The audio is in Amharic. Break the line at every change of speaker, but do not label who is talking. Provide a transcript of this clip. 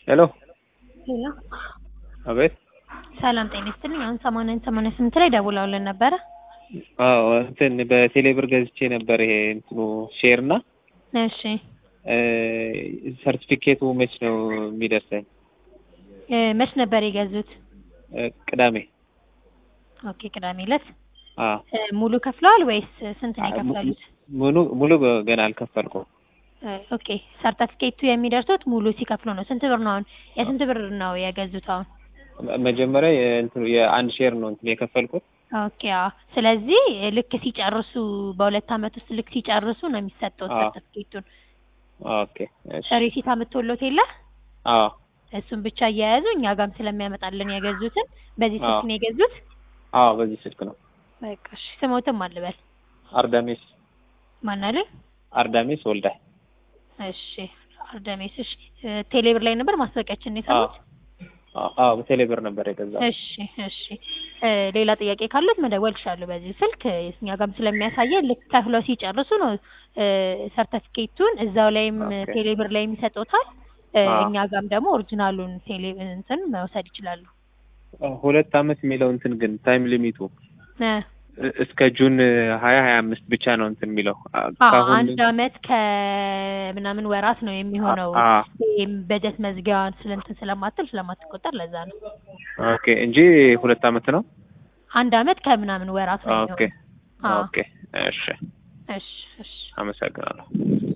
ሄሎ
ሄሎ
አቤት።
ሰላም ጤና ይስጥልኝ። አሁን ሰማንያን ሰማንያ ስምንት ላይ ደውለውልን ነበረ።
አዎ እንትን በቴሌብር ገዝቼ ነበር ይሄ እንትኑ ሼር እና
እሺ
ሰርቲፊኬቱ መች ነው የሚደርሰኝ?
እ መች ነበር የገዙት?
እ ቅዳሜ።
ኦኬ ቅዳሜ ዕለት
አዎ
እ ሙሉ ከፍለዋል ወይስ ስንት ነው የከፈሉት?
ሙሉ ሙሉ ገና አልከፈልኩም።
እ ኦኬ ሰርተፊኬቱ የሚደርሱት ሙሉ ሲከፍሉ ነው። ስንት ብር ነው አሁን? የስንት ብር ነው የገዙት አሁን?
መ- መጀመሪያ የእንትኑ የአንድ ሼር ነው እንትን የከፈልኩት።
ኦኬ አዎ። ስለዚህ ልክ ሲጨርሱ በሁለት አመት ውስጥ ልክ ሲጨርሱ ነው የሚሰጠው
አዎ።
ሰርተፊኬቱን።
ኦኬ እሺ።
ሪሲት አምጥቶሎት የለ
አዎ
እሱን ብቻ እየያዙ እኛ ጋርም ስለሚያመጣልን የገዙትን በዚህ ስልክ
አዎ።
ነው የገዙት።
አዎ በዚህ ስልክ ነው።
በቃ እሺ። ስሞትም አልበል
አርዳሜስ
ማን አለኝ?
አርዳሜስ ወልዳይ።
እሺ አርደሜስ። እሺ እ ቴሌብር ላይ ነበር ማስታወቂያችን የሰሩት?
አዎ አዎ በቴሌብር ነበር የገዛው።
እሺ እሺ እ ሌላ ጥያቄ ካሉት መደወል ይችላሉ በዚህ ስልክ እኛ ጋርም ስለሚያሳየን ልክ ከፍለው ሲጨርሱ ነው እ ሰርተፊኬቱን እዛው ላይም
ኦኬ።
ቴሌብር ላይም ይሰጡታል። እ
አዎ።
እኛ ጋርም ደግሞ ኦሪጂናሉን ቴሌ እንትን መውሰድ ይችላሉ።
ሁለት አመት የሚለው እንትን ግን ታይም ሊሚቱ
እ
እ- እስከ ጁን ሀያ ሀያ አምስት ብቻ ነው እንትን የሚለው አ-
አዎ
ከአሁን
አንድ አመት ከምናምን ወራት ነው የሚሆነው።
አ- አ-
ይሄም በጀት መዝጊያዋን ስለንትን ስለማትል ስለማትቆጠር ለዛ ነው።
ኦኬ እንጂ ሁለት አመት ነው።
አንድ አመት ከምናምን ወራት ነው
ኦኬ
የሚሆነው። አዎ
ኦኬ እሺ
እሺ እሺ
አመሰግናለሁ።